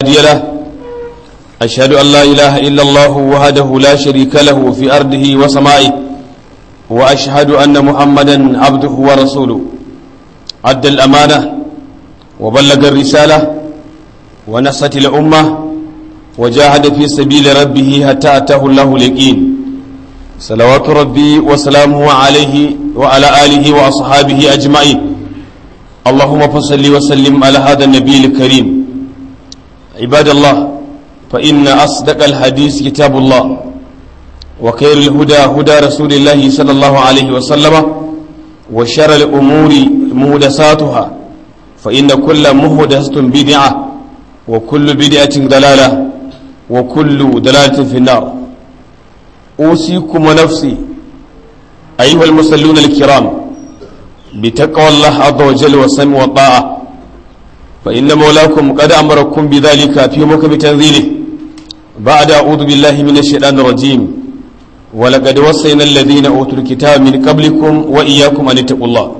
هادي له أشهد أن لا إله إلا الله وحده لا شريك له في أرضه وسمائه وأشهد أن محمدا عبده ورسوله أدى الأمانة وبلغ الرسالة ونصت الأمة وجاهد في سبيل ربه حتى أتاه الله اليقين صلوات ربي وسلامه عليه وعلى آله وأصحابه أجمعين اللهم فصل وسلم على هذا النبي الكريم عباد الله فإن أصدق الحديث كتاب الله وخير الهدى هدى رسول الله صلى الله عليه وسلم وشر الأمور مهدساتها فإن كل مهدسة بدعة وكل بدعة ضلالة وكل دلالة في النار أوصيكم ونفسي أيها المصلون الكرام بتقوى الله عز وجل والسمع والطاعة فإن مولاكم قد أمركم بذلك في محكم تنزيله بعد أعوذ بالله من الشيطان الرجيم ولقد وصينا الذين أوتوا الكتاب من قبلكم وإياكم أن اتقوا الله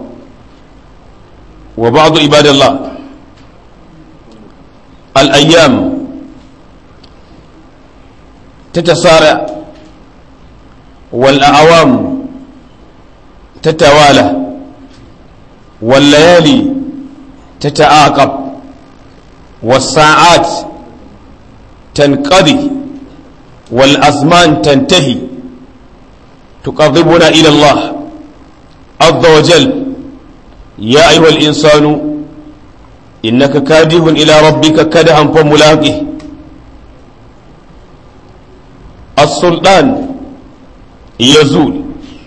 وبعض عباد الله الأيام تتسارع والأعوام تتوالى والليالي تتعاقب والساعات تنقضي والأزمان تنتهي تقربنا إلى الله عز وجل يا أيها الإنسان إنك كادح إلى ربك كدحا فملاقه السلطان يزول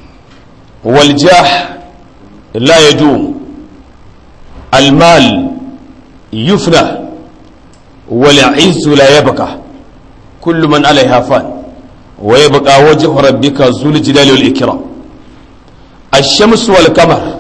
والجاه لا يدوم المال يفنى والعز لا يبقى كل من عليها فان ويبقى وجه ربك ذو الجلال والإكرام الشمس والقمر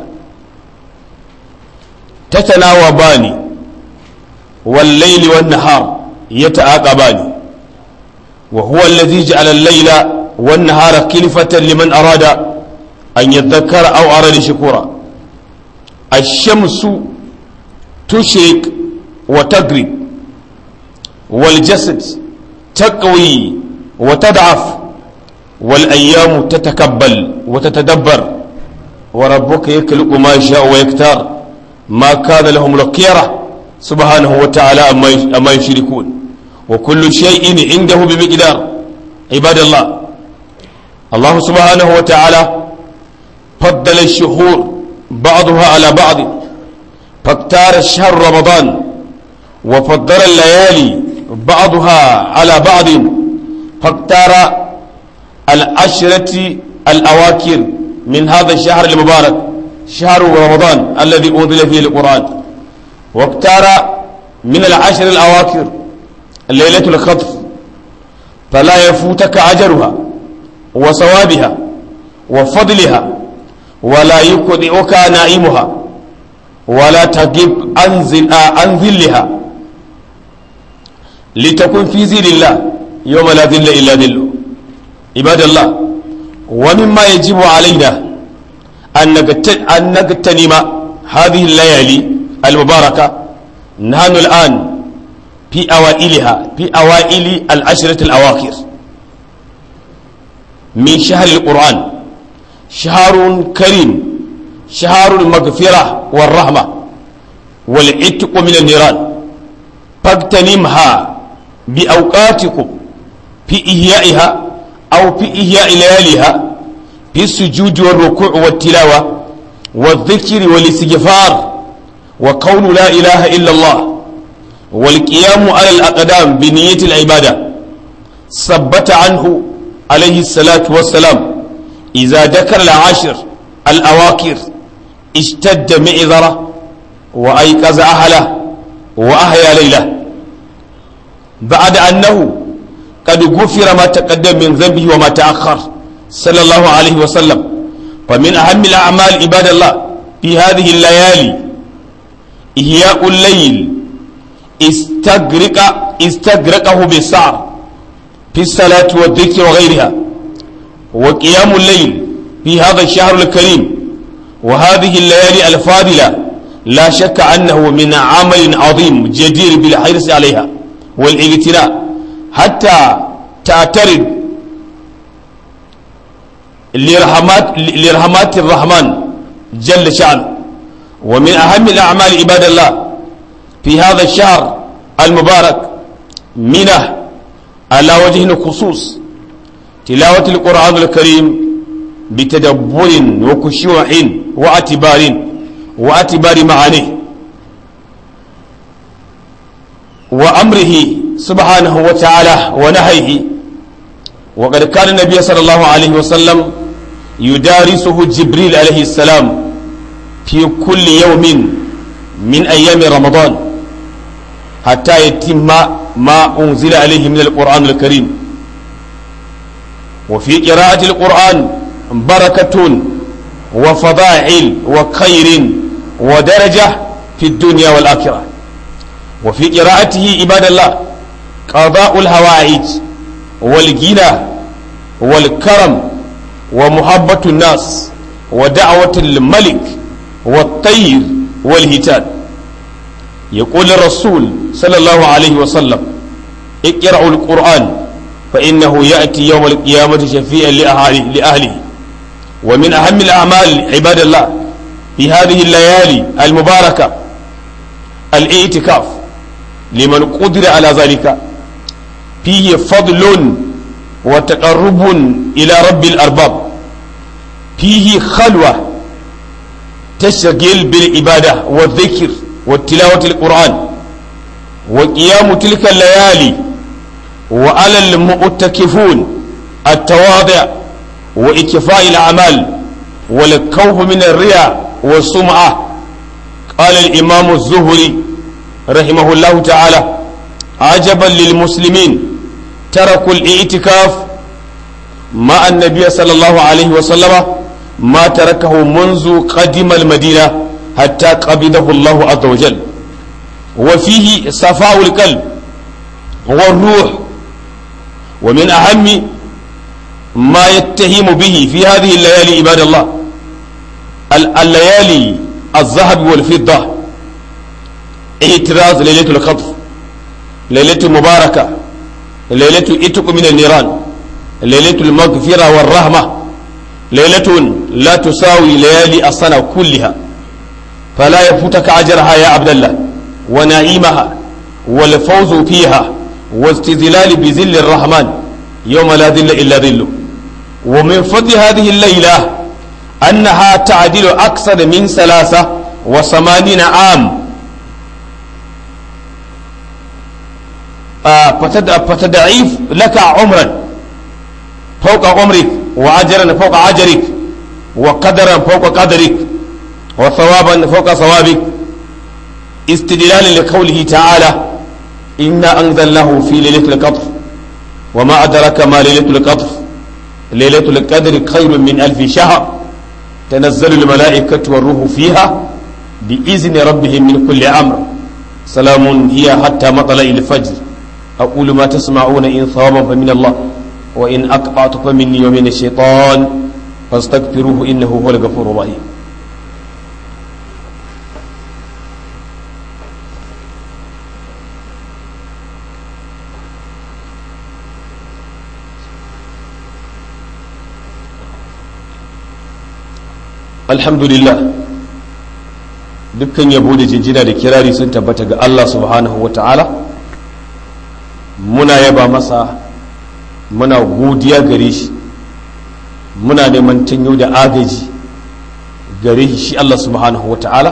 تتناوبان والليل والنهار يتعاقبان وهو الذي جعل الليل والنهار كلفة لمن أراد أن يذكر أو أراد شكورا الشمس تشرق وتغرب والجسد تقوي وتضعف والأيام تتكبل وتتدبر وربك يخلق ما يشاء ويختار ما كان لهم الخيرة سبحانه وتعالى أما يشركون وكل شيء عنده بمقدار عباد الله الله سبحانه وتعالى فضل الشهور بعضها على بعض فاختار الشهر رمضان وفضل الليالي بعضها على بعض فاختار العشرة الأواكر من هذا الشهر المبارك شهر رمضان الذي أنزل فيه القرآن واختار من العشر الأواكر ليلة الخطف فلا يفوتك أجرها وثوابها وفضلها ولا يقطعك نائمها ولا تجب عن ذلها لتكن في ذل الله يوم لا ذل إلا ذله عباد الله ومما يجب علينا أن نغتنم هذه الليالي المباركة نحن الآن في أوائلها في أوائل العشرة الأواخر من شهر القرآن شهر كريم شهر المغفرة والرحمة والعتق من النيران فاغتنمها بأوقاتكم في إحيائها أو في إحياء لياليها في السجود والركوع والتلاوة والذكر والاستغفار وقول لا إله إلا الله والقيام على الأقدام بنية العبادة ثبت عنه عليه الصلاة والسلام إذا ذكر العاشر الأواكر اشتد معذرة وأيقظ أهله وأحيا ليله بعد أنه قد غفر ما تقدم من ذنبه وما تأخر صلى الله عليه وسلم فمن أهم الأعمال عباد الله في هذه الليالي إحياء الليل استغرق استغرقه بالسعر في الصلاة والذكر وغيرها وقيام الليل في هذا الشهر الكريم وهذه الليالي الفاضلة لا شك أنه من عمل عظيم جدير بالحرص عليها والاغتناء حتى تعترض لرحمات, لرحمات الرحمن جل شأنه ومن أهم الأعمال عباد الله في هذا الشهر المبارك منه على وجه الخصوص تلاوة القرآن الكريم بتدبر وخشوع واعتبار واعتبار معانيه وأمره سبحانه وتعالى ونهيه وقد كان النبي صلى الله عليه وسلم يدارسه جبريل عليه السلام في كل يوم من أيام رمضان حتى يتم ما أنزل عليه من القرآن الكريم وفي قراءة القرآن بركة وفضائل وخير ودرجة في الدنيا والآخرة وفي قراءته عباد الله قضاء الهوائج والغنى والكرم ومحبة الناس ودعوة الملك والطير والهتان يقول الرسول صلى الله عليه وسلم اقرأوا القرآن فإنه يأتي يوم القيامة شفيعا لأهله, لأهله ومن أهم الأعمال عباد الله في هذه الليالي المباركة الاعتكاف لمن قدر على ذلك فيه فضل وتقرب إلى رب الأرباب فيه خلوة تشغل بالعبادة والذكر والتلاوة القرآن وقيام تلك الليالي وعلى المؤتكفون التواضع وإكفاء الأعمال والكوف من الرياء والسمعة قال الإمام الزهري رحمه الله تعالى عجبا للمسلمين تركوا الاعتكاف مع النبي صلى الله عليه وسلم ما تركه منذ قدم المدينة حتى قبضه الله عز وجل وفيه صفاء القلب والروح ومن أهم ما يتهم به في هذه الليالي عباد الله الليالي الذهب والفضة اعتراض ليلة القدر ليلة مباركة ليلة اتق من النيران ليلة المغفرة والرحمة ليلة لا تساوي ليالي السنة كلها فلا يفوتك أجرها يا عبد الله ونعيمها والفوز فيها واستذلال بذل الرحمن يوم لا ذل إلا ذله ومن فضل هذه الليلة أنها تعدل أكثر من ثلاثة وثمانين عام فتضعيف لك عمرا فوق عمرك وأجرا فوق أجرك وقدرا فوق قدرك وثوابا فوق ثوابك استدلالا لقوله تعالى إنا أنزلناه في ليلة القدر وما أدرك ما ليلة القدر ليلة القدر خير من ألف شهر تنزل الملائكة والروح فيها بإذن ربهم من كل أمر سلام هي حتى مطلع الفجر أقول ما تسمعون إن ثوابا فمن الله وإن أقطعت فمني ومن الشيطان فاستغفروه إنه هو الغفور الرحيم alhamdulillah dukkan yabo da jinjina da kirari sun tabbata ga Allah subhanahu wa ta'ala muna yaba masa muna godiya gare shi muna neman tanyo da agaji gare shi Allah subhanahu wa ta'ala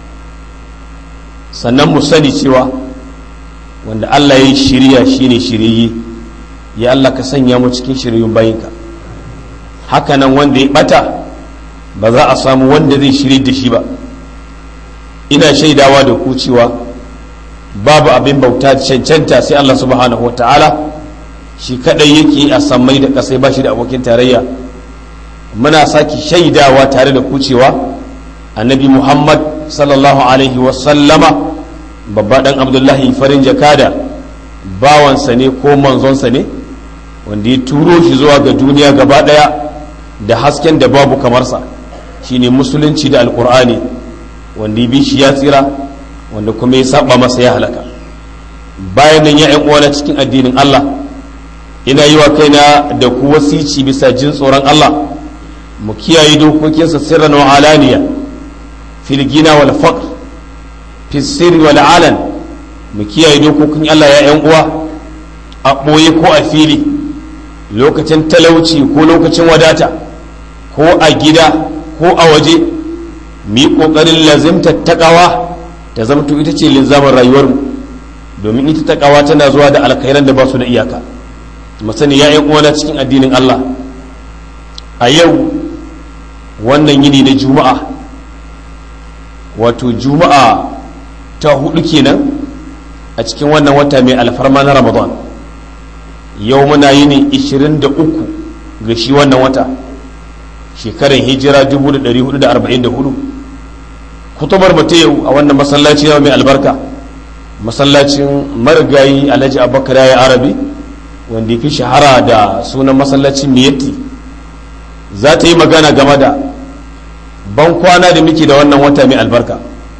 sannan mu sani cewa wanda Allah ya yi shirya shine shirye ya Allah ka sanya mu cikin shiryun bayinka hakanan wanda ya bata ba za a samu wanda zai shirye da shi ba ina shaidawa da ku cewa babu abin bauta cancanta sai Allah subhanahu wata'ala shi kadai yake a sammai da kasai ba shi da abokin tarayya muna sake shaidawa tare da ku cewa annabi muhammad sallallahu alaihi wasallama babba dan abdullahi farin jakada bawansa ne ko manzonsa ne wanda ya turo shi zuwa ga duniya gaba daya da hasken da babu kamarsa shine musulunci da alkur'ani wanda ya bi shi ya tsira wanda kuma ya saba masa ya halaka bayan nan ya uwana cikin addinin Allah ina yi wa kaina da ku wasici bisa jin tsoron Allah mu kiyaye dokokinsa sirran wa alaniya fil gina wal faqr fi sirri wal alan mu kiyaye dokokin Allah ya yan uwa a ɓoye ko a fili lokacin talauci ko lokacin wadata ko a gida ko a waje mu yi ƙoƙarin lazimta taƙawa ta zamto ita ce linzamin rayuwarmu domin ita taƙawa tana zuwa da alkhairan da ba su da iyaka masani ya yan uwana cikin addinin Allah a yau wannan yini na juma'a wato juma'a ta hudu kenan a cikin wannan wata mai alfarma na ramadan yau muna yini 23 ga shi wannan wata shekarar hijira 1444 kutubar mata yau a wannan masallaci yau mai albarka masallacin marigayi alhaji abubakar ya arabi wanda fi shahara da sunan masallacin miyatti za ta yi magana game da ban kwana da muke da wannan wata mai albarka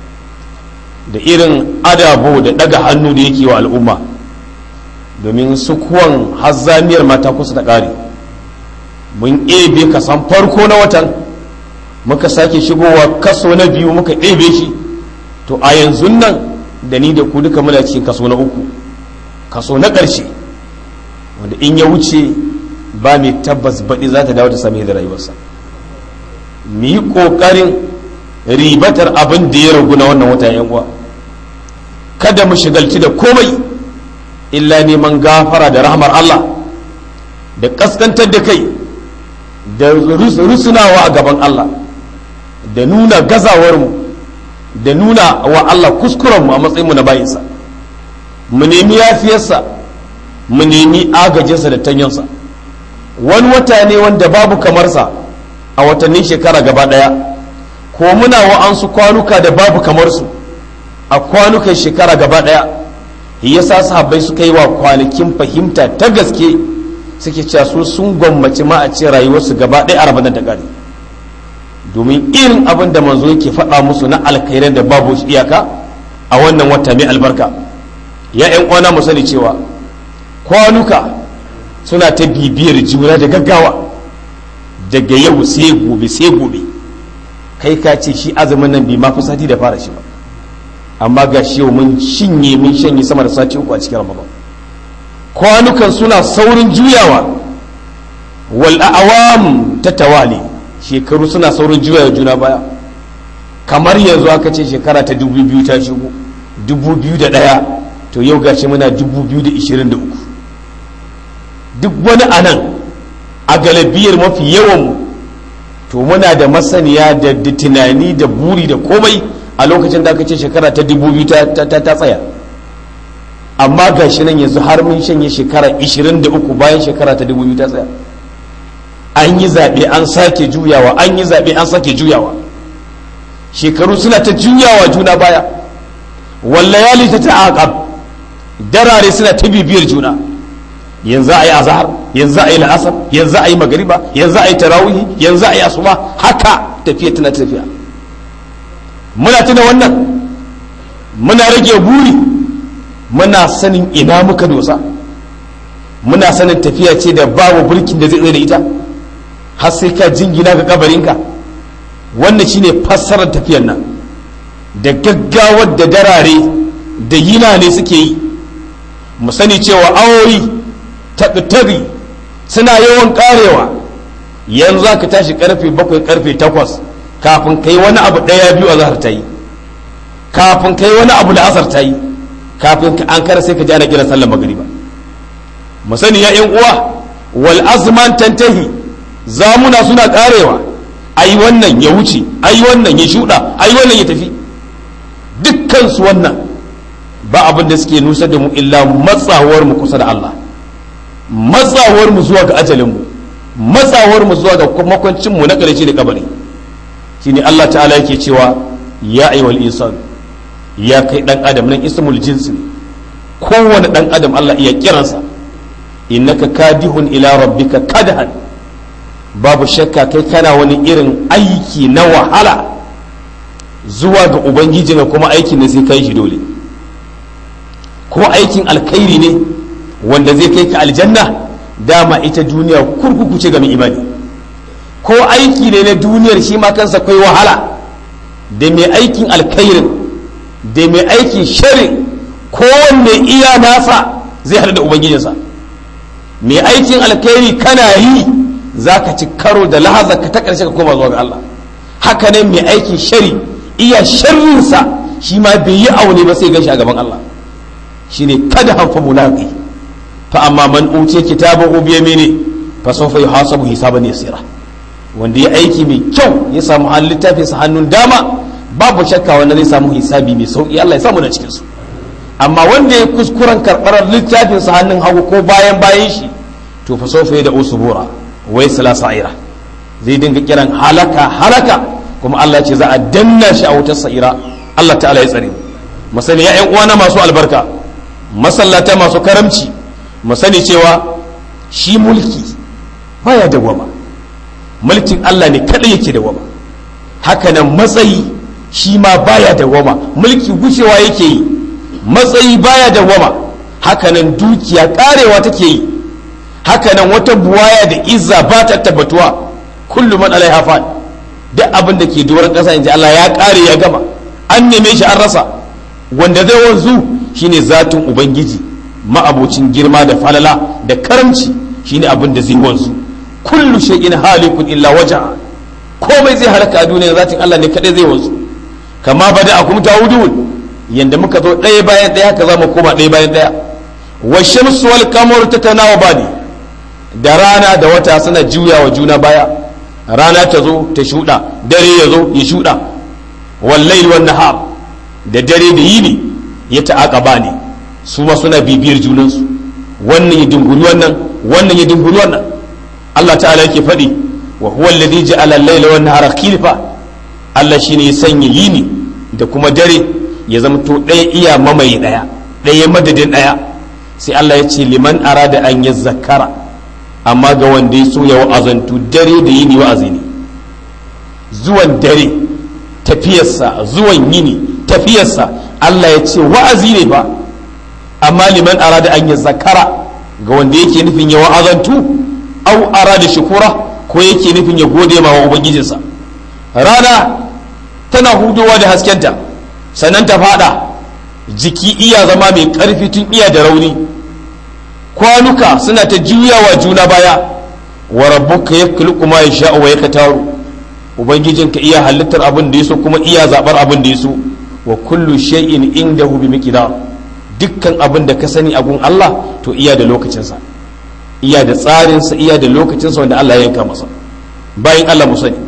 da irin adabo da daga hannu da yake wa al'umma domin sukuwan hazzamiyar mata kusa da ƙari mun ebe kasan farko na watan muka sake shigowa kaso na biyu muka ebe shi to a yanzu nan da ni da ku duka muna cikin kaso na uku kaso na ƙarshe wanda in ya wuce ba mai tabbas baɗi za ta dawo ta sami da rayuwarsa mu yi ƙoƙarin ribatar abin da ya ragu na wannan wata yan uwa kada mu shigalci da komai illa neman gafara da rahmar Allah da kaskantar da kai da rusunawa a gaban Allah da nuna gazawarmu da nuna wa Allah kuskurenmu a matsayinmu na bayinsa mu nemi yafiyarsa mu nemi agajinsa da tanyansa wani wata ne wanda babu kamarsa a watannin shekara gaba ɗaya ko muna wa'ansu kwanuka da babu kamar su a kwanukan shekara gaba ɗaya yasa sahabbai suka yi wa kwanakin fahimta ta gaske suke cewa su sun gwammaci ma a ce rayuwarsu gaba ɗaya a rabanar da gari domin irin abin da manzo yake faɗa musu na alkhairan da babu iyaka a wannan wata mai albarka ya ƴan uwana mu sani cewa kwanuka suna ta bibiyar juna da gaggawa daga yau sai gobe sai gobe kai ka ce shi azumin nan bai mafi sati da fara shi ba amma ga shi yau mun shinye mun shanye sama da sati uku a cikin ramadan kwanukan suna saurin juyawa wal awam ta tawali shekaru suna saurin juyawa juna baya kamar yanzu aka ce shekara ta dubu biyu ta shigo dubu biyu da ɗaya to yau gashi muna dubu biyu da ishirin da uku duk wani anan a galabiyar mafi yawan to muna da masaniya da tunani da buri da komai a lokacin da aka ce shekara ta dubu biyu ta tsaya amma ga shi nan yanzu har mun shanye shekara 23 bayan shekara ta dubu biyu ta tsaya an yi zaɓe an sake juyawa an yi zaɓe an sake juyawa shekaru suna ta juyawa juna baya wallayali ta ta'aqab darare suna ta bibiyar juna yanzu a yi azhar yanzu a yi la'asar yanzu a yi magariba yanzu a yi tarawihi yanzu a yi asuba haka tafiya tana tafiya muna tuna wannan muna rage buri muna sanin ina muka dosa muna sanin tafiya ce da babu burkin da zai tsaye da ita har sai ka jingina ga kabarinka wannan shine fassarar tafiyar nan da gaggawar da darare da yina ne suke yi mu sani cewa awoyi taɓi suna yawan karewa yanzu ka tashi karfe bakwai karfe takwas kafin kai wani abu ɗaya biyu a zahar ta yi kafin kai wani abu da asar ta yi kafin ka an kara sai ka ji ana kiran sallar magariba mu sani ya yan uwa wal azman tantahi zamuna suna karewa ai wannan ya wuce ai wannan ya shuɗa ai wannan ya tafi dukkan su wannan ba abin da suke nusar da mu illa matsawar mu kusa da Allah matsawar mu zuwa ga ajalin mu matsawar mu zuwa ga makwancin mu na ƙarshe da kabari shine Allah ta'ala yake cewa ya ayyuhal insan ya kai dan adam nan ismul jinsi ne kowane dan adam Allah iya kiransa innaka kadihun ila rabbika kadhan babu shakka kai kana wani irin aiki na wahala zuwa ga ubangiji kuma aikin da sai kai shi dole ko aikin alkhairi ne wanda zai kai ka aljanna dama ita duniya kurkuku ce ga mai imani ko aiki ne na duniyar shi ma kansa kai wahala da mai aikin alkhairin da mai aikin sharin kowanne iya nasa zai haɗu da ubangijinsa mai aikin alkhairi kana yi za ka ci karo da lahaza ka ta ƙarshe ka koma zuwa ga Allah haka ne mai aikin shari iya sharrinsa shi ma bai yi aune ba sai gan shi a gaban Allah shine kada hanfa mulaqi fa amma man uce kitabahu bi yamini fa sawfa yuhasabu hisaban yasira wanda ya aiki mai kyau ya samu hannun littafin sa hannun dama babu shakka wanda zai samu hisabi mai sauki Allah ya samu da cikin su amma wanda ya kuskuren karɓar littafin sa hannun hagu ko bayan bayan shi to fa sawfa da usbura wai sala sa'ira zai dinga kiran halaka halaka kuma Allah ya ce za a danna shi a wutar sa'ira Allah ta'ala ya tsare mu sani ya ƴan uwana masu albarka masallata masu karamci mu sani cewa shi mulki baya dawama mulkin Allah ne kadai yake dawama hakanan matsayi shi ma baya dawama mulki gushewa yake yi matsayi baya dawama hakanan dukiya karewa take yi hakanan wata buwaya da izza ba ta tabbatuwa kullum man alaiha fan duk abin da ke doron kasa inji Allah ya kare ya gama an neme shi an rasa wanda zai wanzu shine zatin ubangiji ma'abocin girma da falala da karamci shine abin da zai wanzu kullu shay'in halikun illa waja komai zai halaka a duniya zatin Allah ne kadai zai wanzu kama bada akum ta'udun yanda muka zo ɗaya bayan ɗaya haka za mu koma ɗaya bayan ɗaya wa shamsu wal qamaru tatanawa bani da rana da wata suna juya wa juna baya rana ta zo ta shuɗa dare ya zo ya shuɗa wal wan nahar da dare da yini ya ta'aqaba ne su ma suna bibiyar junansu wannan ya dunguri wannan wannan ya dunguri wannan Allah ta'ala yake faɗi wa huwa alladhi ja'ala al-layla wan nahara khilfa Allah shine ya sanya yini da kuma dare ya zama to ɗaya iya mamaye ɗaya ɗaya madadin ɗaya sai Allah ya ce liman arada an ya zakara amma ga wanda ya so ya wa'azantu dare da yini wa'azi ne zuwan dare tafiyarsa zuwan yini tafiyarsa Allah ya ce wa'azi ne ba amma liman arada an ya zakara ga wanda yake nufin ya wa'azantu au arada shukura ko yake nufin ya gode ma wa ubangijinsa rana tana hudowa da haskenta sannan ta fada jiki iya zama mai karfi tun iya da rauni kwanuka suna ta juyawa juna baya wa rabbuka yakhluqu ma yasha'u wa yaktaru ubangijinka iya halittar abin da yaso kuma iya zabar abin da yaso wa kullu shay'in indahu bi miqdar dukkan abin da ka sani a gun Allah to iya da lokacinsa iya da tsarinsa iya da lokacinsa wanda Allah ya yanka masa bayan Allah mu sani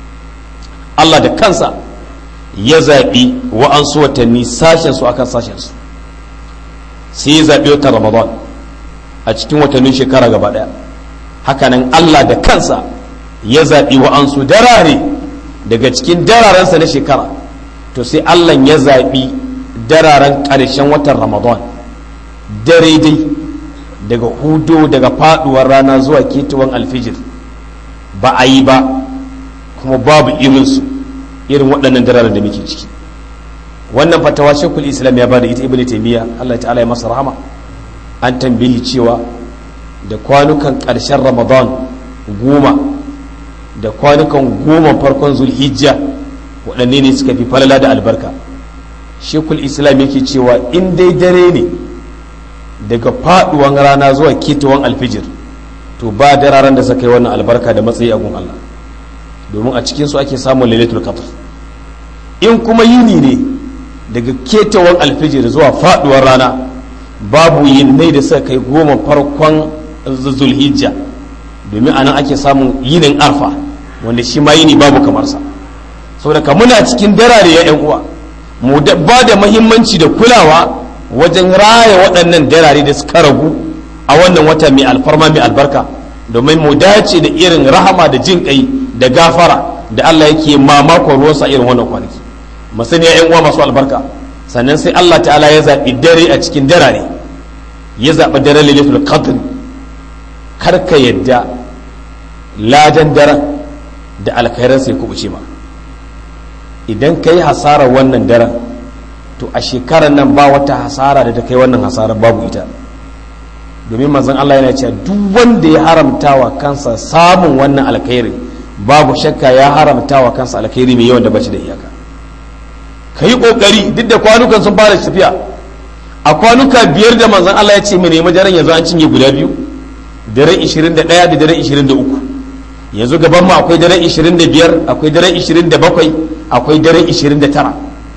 Allah da kansa ya zaɓi wa'ansu watanni sashensu akan sashensu sai ya zaɓi watan ramadan a cikin watannin shekara gaba ɗaya hakanan Allah da kansa ya zaɓi wa'ansu darare daga cikin dararensa na shekara to sai Allah ya zaɓi dararen ƙarshen watan ramadan dare dai daga hudu daga faɗuwar rana zuwa ketuwan alfijir ba a yi ba kuma babu irinsu irin waɗannan dararen da muke ciki wannan fatawa shekul islam ya bada ita ibn taimiyya allah ta'ala ya masa rahama an tambayi cewa da kwanukan ƙarshen ramadan goma da kwanukan goma farkon zulhijja waɗanne ne suka fi falala da albarka shekul islam yake cewa in dai dare ne daga faɗuwan rana zuwa ketawan alfijir to ba dararen da suka yi wannan albarka da matsayi a gun allah domin a cikinsu ake samun lailatul qadr in kuma yini ne daga ketawan alfijir zuwa faduwar rana babu yinnai da suka kai goma farkon zulhijja domin anan ake samun yinin arfa wanda shi ma yini babu kamarsa saboda muna cikin darare ya yan uwa mu ba da mahimmanci da kulawa wajen raya waɗannan darare da suka ragu a wannan wata mai alfarma mai albarka domin mu dace da irin rahama da jin kai da gafara da Allah yake mamakon ruwansa irin wannan kwanaki masani ya uwa masu albarka sannan sai Allah ta'ala ya zaɓi dare a cikin darare ya zaɓi dare lailatul qadr karka yadda ladan daren da alkhairan sai kubuce ma idan ka yi hasarar wannan daren to a shekarar nan ba wata hasara da ta kai wannan hasara babu ita domin manzon Allah yana cewa duk wanda ya haramta wa kansa samun wannan alkhairi babu shakka ya haramta wa kansa alkhairi mai yawan da bashi da iyaka ka yi kokari duk da kwanukan sun fara tafiya a kwanuka biyar da manzon Allah ya ce mu nemi daren yanzu an cinye guda biyu daren 21 da daren 23 yanzu gaban mu akwai daren 25 akwai daren 27 akwai daren 29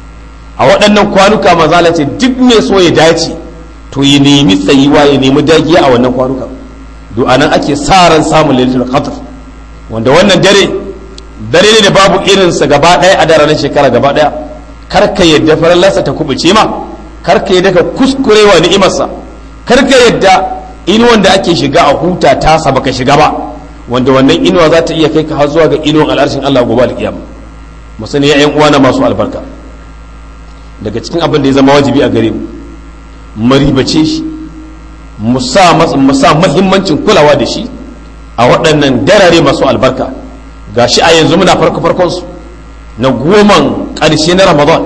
a waɗannan kwanuka manzon Allah ce duk mai so ya dace to ya nemi tsayuwa ya nemi dagiya a wannan kwanuka do anan ake sa ran samun lailatul qadr wanda wannan dare dare ne da babu irinsa gaba ɗaya a daren shekara gaba ɗaya kar ka yadda farallarsa ta kubuce ma kar ka yadda ka kuskurewa ni'imarsa kar ka yadda inuwan da ake shiga a huta tasa baka shiga ba wanda wannan inuwa za ta iya kai ka har zuwa ga inuwan al'arshin Allah gobe alkiyama mu sani ya ƴan uwana masu albarka daga cikin abin da ya zama wajibi a gare mu maribace shi mu sa muhimmancin kulawa da shi a waɗannan darare masu albarka ga shi a yanzu muna farko farkonsu na goman ƙarshe na ramadan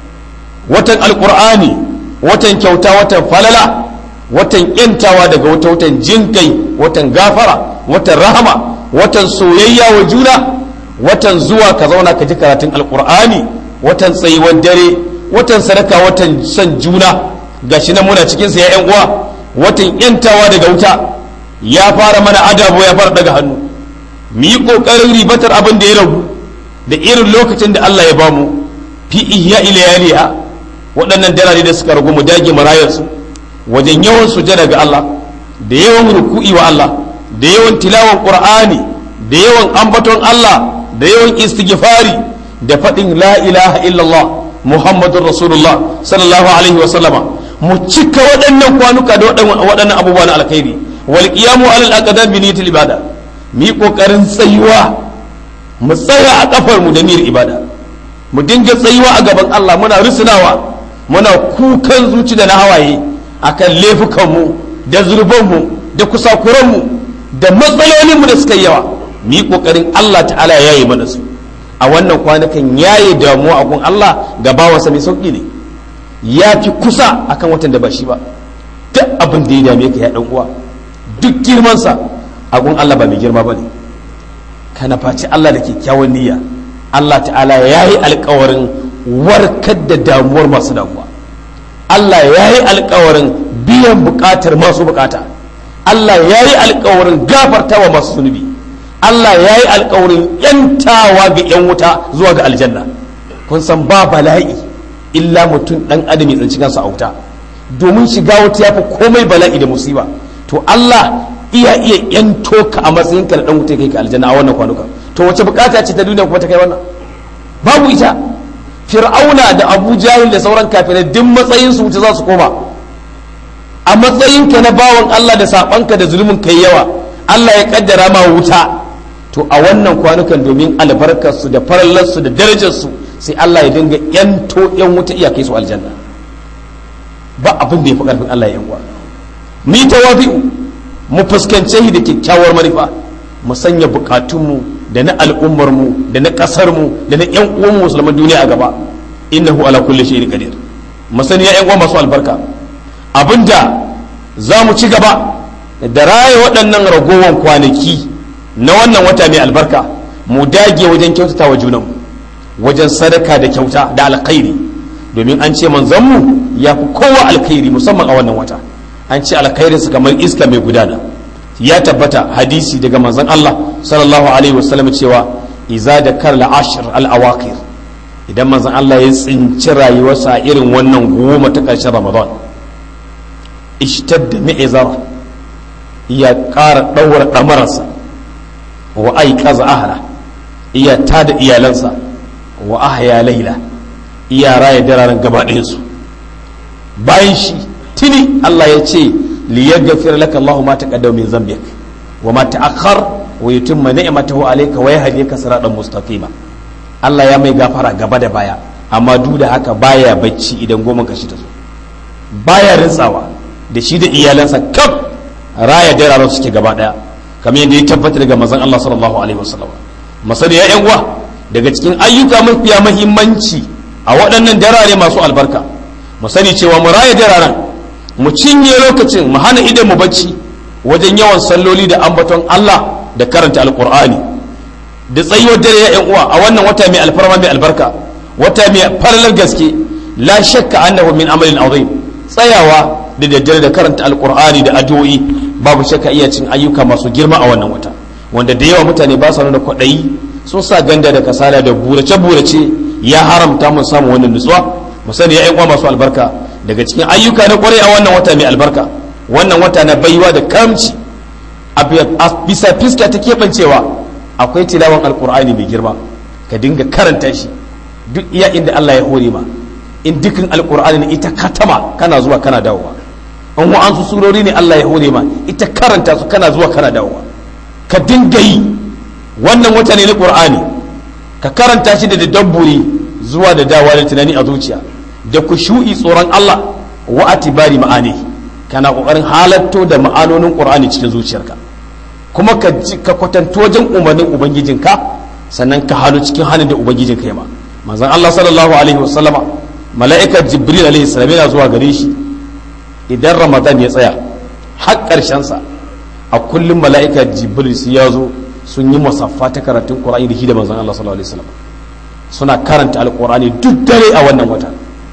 watan alƙur'ani watan kyauta watan falala watan yantawa daga wata watan jinkai watan gafara watan rahama watan soyayya wa juna watan zuwa ka zauna ka ji karatun alƙur'ani watan tsayuwar dare watan sadaka watan son juna gashi nan muna cikin sa ya uwa watan yantawa daga wuta ya fara mana adabo ya fara daga hannu mu yi kokarin ribatar abin da ya ragu da irin lokacin da Allah ya bamu fi ihya ilayaliha waɗannan darare da suka ragu mu dage marayar su wajen yawan sujada ga Allah da yawan ruku'i wa Allah da yawan tilawan qur'ani da yawan ambaton Allah da yawan istighfari da faɗin la ilaha illallah muhammadun rasulullah sallallahu alaihi wa sallama mu cika waɗannan kwanuka da waɗannan abubuwa na alkhairi wal qiyamu alal aqdam bi niyyatil ibada mu yi kokarin tsayuwa mu tsaya a kafar mu da niyyar ibada mu dinga tsayuwa a gaban Allah muna rusunawa muna kukan zuci da na hawaye akan laifukan mu da zurban mu da kusakuran mu da matsalolin mu da suka yawa mu yi kokarin Allah ta'ala ya yi mana su a wannan kwanakan yaye damuwa a gun Allah ga bawansa mai sauki ne ya fi kusa akan watan da ba shi ba duk abin da ya dame ka ya dan uwa duk girmansa a gun Allah ba mai girma ba ne kana faci Allah da kyakkyawan niyya Allah ta'ala ya yi alkawarin warkar da damuwar masu damuwa Allah ya yi alkawarin biyan bukatar masu bukata Allah ya yi alkawarin gafartawa masu zunubi Allah ya yi alkawarin yantawa ga 'yan wuta zuwa ga aljanna kun san ba bala'i illa mutum dan adam ya tsinci kansa a wuta domin shiga wuta ya fi komai bala'i da musiba to Allah iya iya yanto ka a matsayin ka na dan wuta kai ka aljanna a wannan kwanuka to wace bukata ce ta duniya kuma ta kai wannan babu ita fir'auna da abu jahil da sauran kafirai duk matsayin su wuta za su koma a matsayin ka na bawan Allah da sabanka da zulumin kai yawa Allah ya kaddara ma wuta to a wannan kwanukan domin albarkarsu da farallarsu da darajarsu sai Allah ya dinga yanto yan wuta iyakai su aljanna ba abin da ya fi karfin Allah ya uwa mu yi tawafi'u mu fuskance shi da kyakkyawar manufa mu sanya bukatunmu da na al'ummarmu da na ƙasarmu da na yan uwan musulman duniya a gaba innahu ala kulli shay'in qadir mu sani ya yan uwa masu albarka abinda za mu ci gaba da raya waɗannan ragowar kwanaki na wannan wata mai albarka mu dage wajen kyautata wa junanmu wajen sadaka da kyauta da alkhairi domin an ce manzanmu ya fi kowa alkhairi musamman a wannan wata an ce alkhairinsa kamar iska mai gudana ya tabbata hadisi daga manzan Allah sallallahu alaihi wasallam cewa iza da karla ashir al-awaqir idan manzan Allah ya tsinci rayuwarsa a irin wannan goma ta ƙarshen ramadan ishtadda mi'izara ya ƙara ɗaura ɗamararsa wa aikaza ahla iya tada iyalansa wa ahya laila iya raya dararen gaba ɗayansu bayan shi tuni Allah ya ce li yaghfir laka Allahu ma taqaddama min dhanbik wa ma ta'akhkhar wa yutimma ni'matahu alayka wa yahdika siratan mustaqima Allah ya mai gafara gaba da baya amma duk da haka baya bacci idan goma kashi ta zo baya rintsawa da shi da iyalansa kaf raya dararen suke gaba daya kamar yadda ya tabbata daga manzon Allah sallallahu alaihi wasallam masani ya yan uwa daga cikin ayyuka mafiya mahimmanci a waɗannan darare masu albarka mu sani cewa mu raya dararen mu cinye lokacin mu hana idan mu bacci wajen yawan salloli da ambaton Allah da karanta alkur'ani da tsayuwar dare ya uwa a wannan wata mai alfarma mai albarka wata mai falalar gaske la shakka annahu min amalin azim tsayawa da daddare da karanta alkur'ani da addu'o'i babu shakka iya cin ayyuka masu girma a wannan wata wanda da yawa mutane ba su nuna kwaɗayi sun sa ganda da kasala da burace burace ya haramta mun samu wannan nutsuwa mu sani ya uwa masu albarka daga cikin ayyuka na kwarai a wannan wata mai albarka wannan wata na baiwa da kamci a bisa fiska ta keɓancewa akwai tilawan alkur'ani mai girma ka dinga karanta shi duk iya inda Allah ya hore ma in dukkan alkur'ani ne ita katama kana zuwa kana dawowa an wa su surori ne Allah ya hore ma ita karanta su kana zuwa kana dawowa ka dinga yi wannan wata ne na qur'ani ka karanta shi da dabburi zuwa da dawa da tunani a zuciya da kushu'i tsoron Allah wa atibari ma'ani kana kokarin halatto da ma'anonin qur'ani cikin zuciyarka kuma ka ka kwatanto wajen umarnin ubangijinka sannan ka halu cikin hannun da ubangijinka ya ma manzon Allah sallallahu alaihi wasallama mala'ikar jibril alaihi salam yana zuwa gare shi idan ramadan ya tsaya har karshen sa a kullum mala'ikar jibril su ya zo sun yi musaffa ta karatun qur'ani da shi da manzon Allah sallallahu alaihi wasallam suna karanta alqur'ani duk dare a wannan wata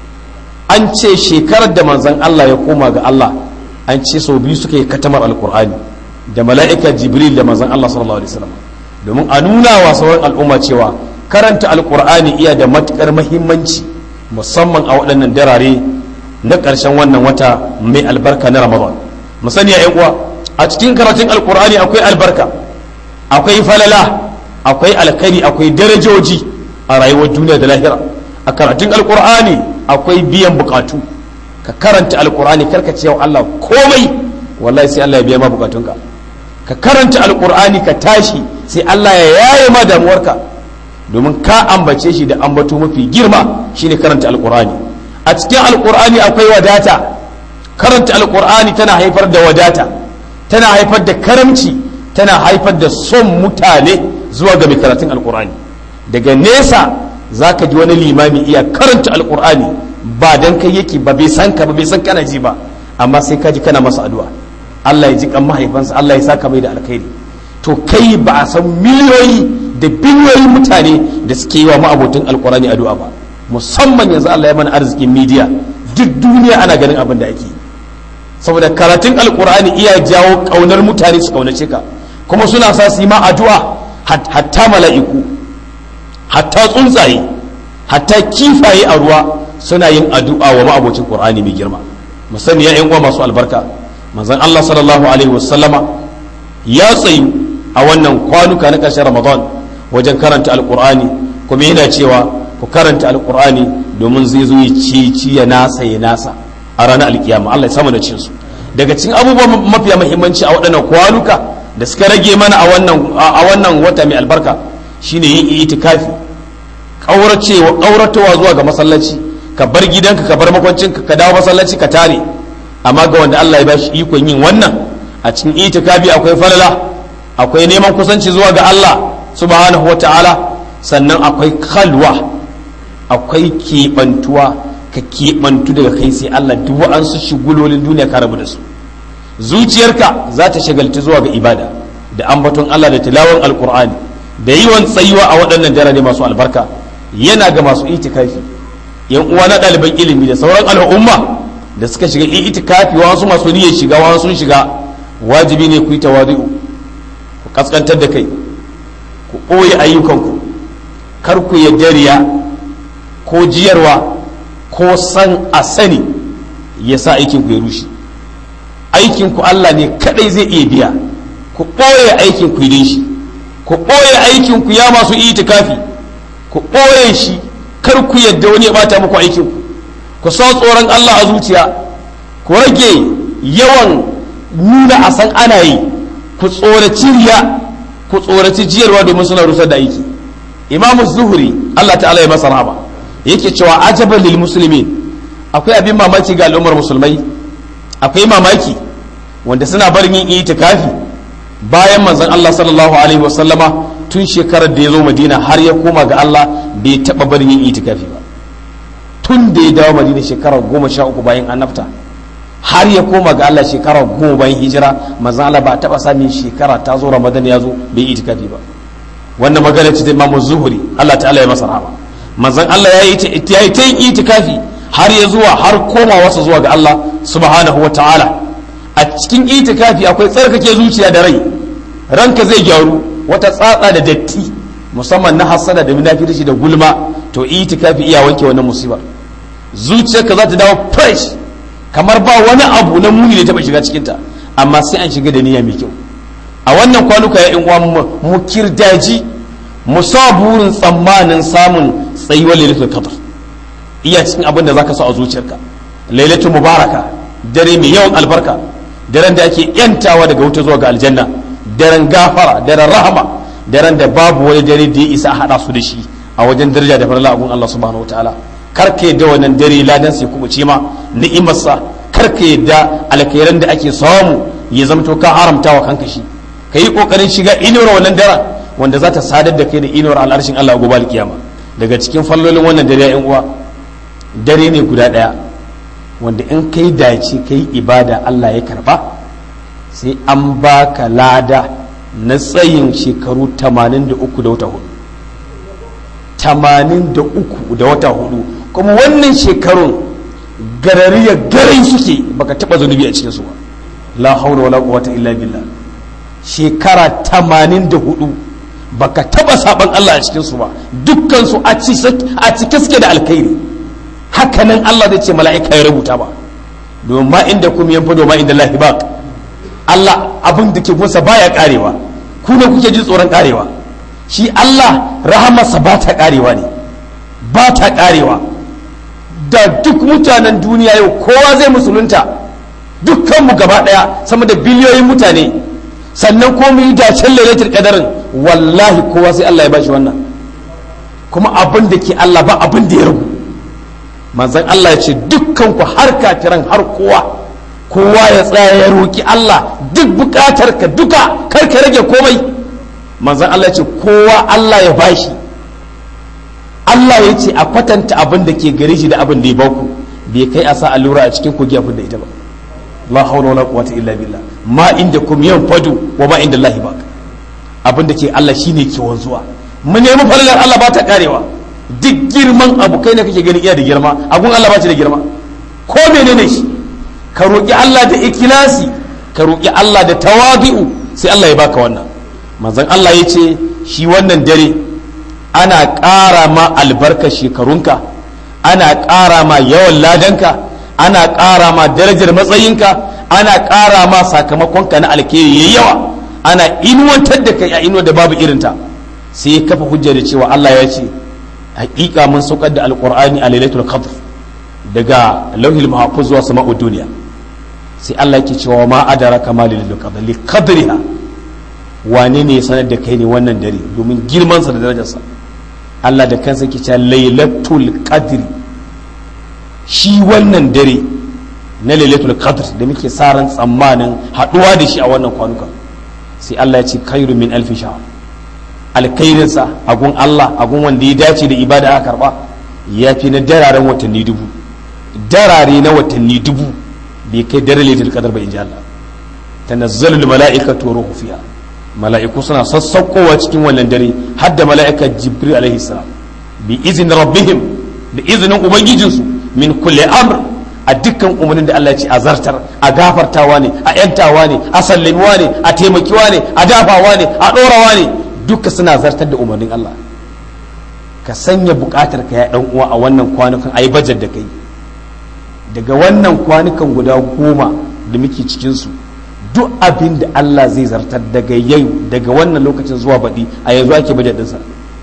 an ce shekarar da manzon Allah ya koma ga Allah an ce sau biyu suka yi katamar alqur'ani da mala'ika jibril da manzon Allah sallallahu alaihi wasallam domin a nuna wa sauran al'umma cewa karanta alqur'ani iya da matukar muhimmanci musamman a waɗannan darare na ƙarshen wannan wata mai albarka na ramadan mu sani ya uwa a cikin karatun alqur'ani akwai albarka akwai falala akwai alkhairi akwai darajoji a rayuwar duniya da lahira a karatun alqur'ani akwai biyan bukatu ka karanta alqur'ani karka ce wa Allah komai wallahi sai Allah ya biya ma bukatunka ka karanta alkur'ani ka tashi sai Allah ya yaye ma damuwarka domin ka ambace shi da ambato mafi girma shine karanta alkur'ani a cikin alkur'ani akwai wadata karanta alkur'ani tana haifar da wadata tana haifar da karamci tana haifar da son mutane zuwa ga mai karatun alkur'ani daga nesa zaka ji wani limami iya karanta alkur'ani ba dan kai yake ba bai san ka ba bai san kana ji ba amma sai ka ji kana masa addu'a Allah ya ji kan mahaifansa Allah ya saka mai da alkhairi to kai ba a san miliyoyi da biliyoyin mutane da suke yi wa ma'abotin alkurani addu'a ba musamman yanzu Allah ya mana arzikin media duk duniya ana ganin abin da ake saboda karatun alkurani iya jawo kaunar mutane su kaunace ka kuma suna sa su yi ma addu'a hatta mala'iku hatta tsuntsaye hatta kifaye a ruwa suna yin addu'a wa ma'abocin qur'ani mai girma musamman ya yan uwa masu albarka manzon Allah sallallahu alaihi wasallama ya tsayu a wannan kwanuka na ƙarshen Ramadan wajen karanta alkur'ani kuma yana cewa ku karanta alkur'ani domin zai zo ya ci ya nasa ya nasa a ranar alkiyama Allah ya samu da cin su daga cikin abubuwan mafiya muhimmanci a waɗannan kwanuka da suka rage mana a wannan a wannan wata mai albarka shine yin itikafi kauracewa kauratowa zuwa ga masallaci ka bar gidanka ka bar makwancinka ka dawo masallaci ka tare amma ga wanda Allah ya bashi ikon yin wannan a cikin itikafi akwai falala akwai neman kusanci zuwa ga Allah subhanahu wata'ala sannan akwai kalwa akwai keɓantuwa ka keɓantu daga kai sai Allah duk wa'ansu shigulolin duniya ka rabu da su zuciyarka za ta shagalci zuwa ga ibada da ambaton Allah da tilawan alkur'ani da yiwan tsayuwa a waɗannan darare masu albarka yana ga masu itikafi yan uwa na ɗaliban ilimi da sauran al'umma da suka shiga itikafi wasu masu niyyar shiga wasu sun shiga wajibi ne ku yi tawadu ku kaskantar da kai ku ɓoye ayyukanku kar ku yadda riya ko jiyarwa ko san a sani ya sa aikinku ya rushe aikinku Allah ne kadai zai iya biya ku ɓoye aikinku idan shi ku ɓoye aikinku ya masu itikafi ku ɓoye shi kar ku yadda wani ya bata muku aikinku ku sa tsoron Allah a zuciya ku rage yawan nuna a san ana yi ku tsoraci riya ku tsoraci jiyarwa domin suna rusar da aiki imamu zuhuri Allah ta'ala ya masa rahama yake cewa ajaban lil muslimin akwai abin mamaki ga al'ummar musulmai akwai mamaki wanda suna barin yin itikafi bayan manzon Allah sallallahu alaihi wasallama tun shekarar da ya zo Madina har ya koma ga Allah bai taba barin yin itikafi ba tun da ya dawo madina shekara goma sha uku bayan annabta har ya koma ga Allah shekara goma bayan hijira manzon Allah ba a taba samun shekara ta zo ramadan ya zo bai itikafi ba wannan magana ce ta imamu zuhuri Allah ta'ala ya masa rahama manzon Allah ya yi ta yin itikafi har ya zuwa har koma wasa zuwa ga Allah subhanahu wa ta'ala a cikin itikafi akwai tsarkake zuciya da rai ranka zai gyaru wata tsatsa da datti musamman na hasada da munafirci da gulma to itikafi iya wanke wannan musibar zuciyarka za ta dawo fresh kamar ba wani abu na muni da taba shiga cikinta amma sai an shiga da niyya mai kyau a wannan kwanuka ya uwa mu kirdaji mu sa burin tsammanin samun tsayuwar lailatul qadr iya cikin abin da zaka so a zuciyarka lailatul mubaraka dare mai yawan albarka daren da ake yantawa daga wuta zuwa ga aljanna daren gafara daren rahama daren da babu wani dare da ya isa a hada su da shi a wajen daraja da farla abun Allah subhanahu wataala kar ka yadda wannan dare ladan sai kuma ce ma ni'imarsa kar ka yadda alkhairan da ake samu ya zamto ka haramta wa kanka shi ka yi kokarin shiga inuwar wannan daren wanda za ta sadar da kai da inuwar al'arshin Allah gobe alkiyama daga cikin fallolin wannan dare yan uwa dare ne guda daya wanda in kai dace kai ibada Allah ya karba sai an baka lada na tsayin shekaru 83 da wata hudu 83 da wata hudu kuma wannan shekarun garariya garai suke baka taba zunubi a cikin su ba la haula wala quwwata illa billah shekara 84 baka taba saban Allah a cikin su ba dukkan su a cike suke da alkhairi hakanan Allah zai ce mala'ika ya rubuta ba domin ma inda kuma yan fado ma inda lahi baq Allah abin da ke gusa baya karewa ku ne kuke ji tsoron karewa shi Allah rahamarsa ba ta karewa ne ba ta karewa da duk mutanen duniya yau kowa zai musulunta dukkanmu gaba daya sama da biliyoyin mutane sannan ko mu yi dacen lailatul qadarin wallahi kowa sai Allah ya bashi wannan kuma abin da ke Allah ba abin da ya rubu manzon Allah ya ce dukkan ku har kafiran har kowa kowa ya tsaya ya roki Allah duk bukatar ka duka kar ka rage komai manzon Allah ya ce kowa Allah ya bashi Allah ya ce a kwatanta abin da ke gare shi da abin da ya baku bai kai a sa allura a cikin kogi abin da ita ba la hawla wala quwwata illa billah ma inda kum yanfadu wa ma inda Allah baq abin da ke Allah shine ke wanzuwa mu nemi falalar Allah ba ta karewa duk girman abu kai ne kake gani iya da girma abun Allah ba shi da girma ko menene shi ka roki Allah da ikilasi ka roki Allah da tawabi'u sai Allah ya baka wannan manzon Allah ya ce shi wannan dare ana ƙara ma albarka shekarunka ana ƙara ma yawan ladanka ana ƙara ma darajar matsayinka ana ƙara ma sakamakonka na alkhairi yayi yawa ana inuwantar da kai a inuwa da babu irinta sai kafa hujja da cewa Allah ya ce hakika mun saukar da alqur'ani a lailatul qadr daga lauhil mahfuz zuwa sama'ud duniya sai Allah yake cewa ma adaraka ma lailatul qadr li qadriha wane ne sanar da kai ne wannan dare domin girman sa da darajarsa Allah da kansa yake cewa lailatul qadri shi wannan dare na lailatul qadr da muke sa ran tsammanin haduwa da shi a wannan kwanuka sai Allah ya ce khairu min alfi shahr alkhairinsa agun Allah agun wanda ya dace da ibada aka karba ya fi na dararen watanni dubu darare na watanni dubu bai kai dare lailatul qadr ba inji Allah tanazzalul mala'ikatu ruhu fiha mala'iku suna sassaukowa cikin wannan dare har da mala'ika jibril alaihi salam bi izin rabbihim da izinin ubangijinsu min kulli amr a dukkan umarnin da Allah ya ce a zartar a gafartawa ne a yantawa ne a sallamiwa ne a taimakiwa ne a dafawa ne a ɗorawa ne duka suna zartar da umarnin Allah ka sanya buƙatar ka ya ɗan uwa a wannan kwanukan a yi bajar da kai daga wannan kwanukan guda goma da muke cikinsu duk abin da Allah zai zartar daga yau daga wannan lokacin zuwa baɗi a yanzu ake bajar ɗinsa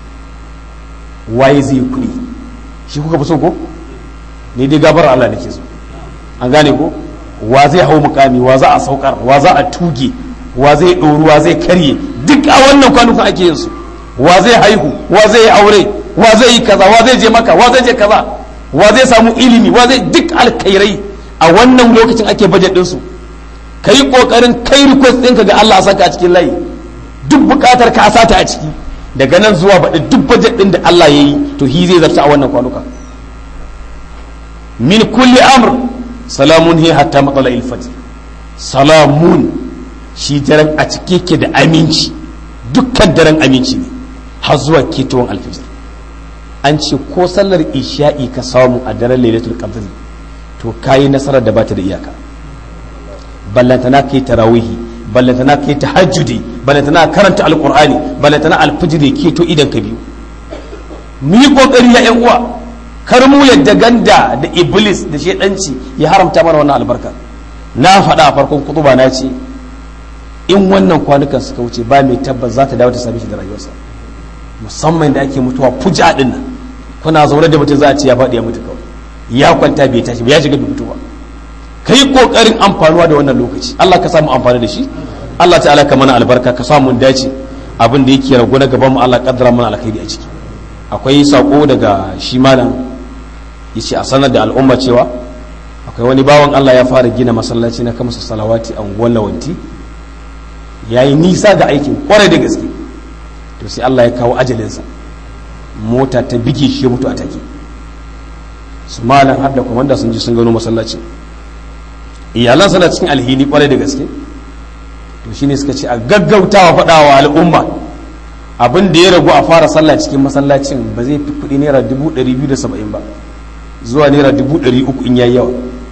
waye zai kuɗi shi kuka fi so ko ni dai gabar Allah nake so an gane ko wa zai hau mukami wa za a saukar wa za a tuge wa zai ɗoru wa zai karye duk a wannan kwanukan ake yin su wa zai haihu wa zai yi aure wa zai yi kaza wa zai je maka wa zai je kaza wa zai samu ilimi wa zai duk alkhairai a wannan lokacin ake bajet ɗinsu ka yi ƙoƙarin kai request ɗinka ga Allah a saka a cikin layi duk buƙatar ka a sata a ciki daga nan zuwa baɗi duk bajet ɗin da Allah ya yi to hi zai zarta a wannan kwanuka min kulli amr salamun hi hatta matsala ilfati salamun shi daren a cike ke da aminci dukkan daren aminci ne har zuwa ketowar alfijir an ce ko sallar isha'i ka samu a daren lailatul qadr to kayi nasarar da bata da iyaka ballantana kai tarawihi ballantana kai tahajjudi ballantana karanta alqur'ani ballantana alfijir keto idan ka biyu mu yi kokari ya yan uwa kar mu yadda ganda da iblis da shedanci ya haramta mana wannan albarka na faɗa a farkon kutuba na ce in wannan kwanukan suka wuce ba mai tabbas za ta dawo ta same shi da rayuwarsa musamman da ake mutuwa fuja din nan kuna zaune da mutum za a ce ya faɗi ya mutu kawai ya kwanta bai tashi ya shiga bai mutu ba ka yi ƙoƙarin amfanuwa da wannan lokaci Allah ka samu amfani da shi Allah ta'ala ka mana albarka ka samu dace abin da yake ragu na gaban mu Allah kaddara mana alkhairi a ciki akwai sako daga shi malam yace a sanar da al'umma cewa akwai wani bawan Allah ya fara gina masallaci na kamsa salawati a unguwar lawanti yayi nisa da aikin kwarai da gaske to sai Allah ya kawo ajalinsa mota ta bige shi mutu a take su malam har da kwamanda sun ji sun gano masallaci iyalan suna cikin alhini kwarai da gaske to shine suka ce a gaggautawa faɗawa al'umma abin da ya ragu a fara sallah cikin masallacin ba zai fi kuɗi naira dubu ɗari biyu da saba'in ba zuwa naira dubu ɗari uku in yayi yawa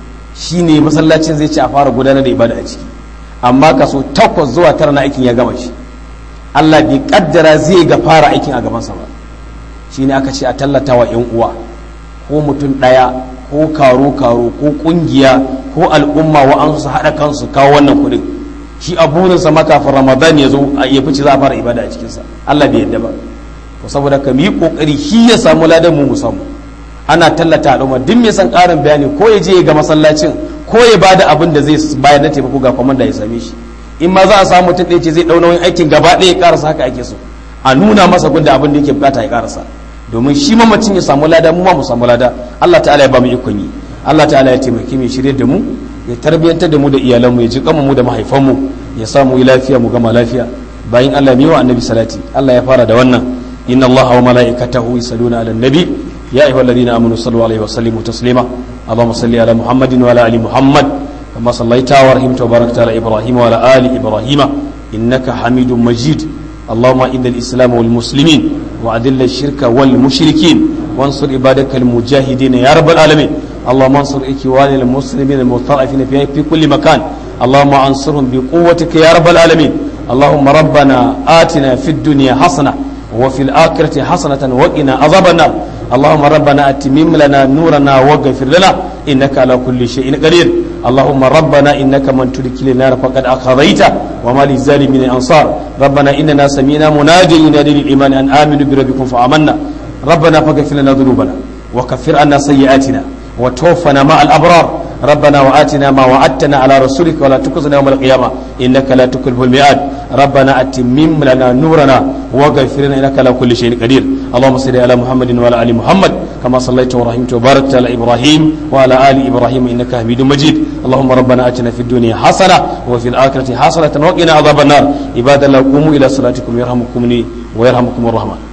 shine masallacin zai ce a fara gudanar da ibada a ciki amma kaso takwas zuwa tara na aikin ya gama shi Allah bai kaddara zai ga fara aikin a gabansa ba shine aka ce a tallata wa yan uwa ko mutum ɗaya ko karo karo ko kungiya ko al'umma wa an su haɗa kansu kawo wannan kuɗin shi a burinsa ma kafin ramadan ya zo ya fice za a fara ibada a cikinsa Allah bai yadda ba to saboda ka mu yi kokari shi ya samu ladan mu mu samu ana tallata al'umma duk mai san ƙarin bayani ko ya je ga masallacin ko ya bada abin da zai bayar na taimako ga kwamanda ya same shi in ma za a samu mutum ɗaya ce zai ɗau nauyin aikin gaba ɗaya ya ƙarasa haka ake so a nuna masa gunda abin da yake bukata ya ƙarasa domin shi mamacin ya samu lada mu ma mu samu lada Allah ta'ala ya ba mu ikon yi Allah ta'ala ya taimake mu shirye da mu ya tarbiyantar da mu da iyalanmu ya ji kama mu da mahaifanmu ya sa mu yi lafiya mu gama lafiya bayan Allah mai wa annabi salati Allah ya fara da wannan inna Allah wa mala'ikatahu yusalluna ala nabi ya ayyuhal ladina amanu sallu alaihi wa sallimu taslima اللهم صل على محمد وعلى ال محمد كما صليت ورحمت وباركت على ابراهيم وعلى ال ابراهيم انك حميد مجيد اللهم اذل الاسلام والمسلمين واذل الشرك والمشركين وانصر عبادك المجاهدين يا رب العالمين اللهم انصر اخوان المسلمين المستضعفين في في كل مكان اللهم انصرهم بقوتك يا رب العالمين اللهم ربنا آتنا في الدنيا حسنه وفي الآخرة حسنة وقنا عذاب النار اللهم ربنا أتمم لنا نورنا واغفر لنا إنك على كل شيء قدير اللهم ربنا إنك من تدخل النار فقد أخذيته وما للظالمين أنصار ربنا إننا سمينا منادي ينادي للإيمان أن آمنوا بربكم فآمنا ربنا فاغفر لنا ذنوبنا وكفر عنا سيئاتنا وتوفنا مع الأبرار ربنا وآتنا ما وعدتنا على رسولك ولا تخزنا يوم القيامة إنك لا تكلف الميعاد ربنا أتمم لنا نورنا واغفر لنا إنك على كل شيء قدير اللهم صل على محمد وعلى آل محمد كما صليت ورحمت وباركت على إبراهيم وعلى آل إبراهيم إنك حميد مجيد اللهم ربنا آتنا في الدنيا حسنة وفي الآخرة حسنة وقنا عذاب النار عباد الله قوموا إلى صلاتكم يرحمكم ويرحمكم الرحمن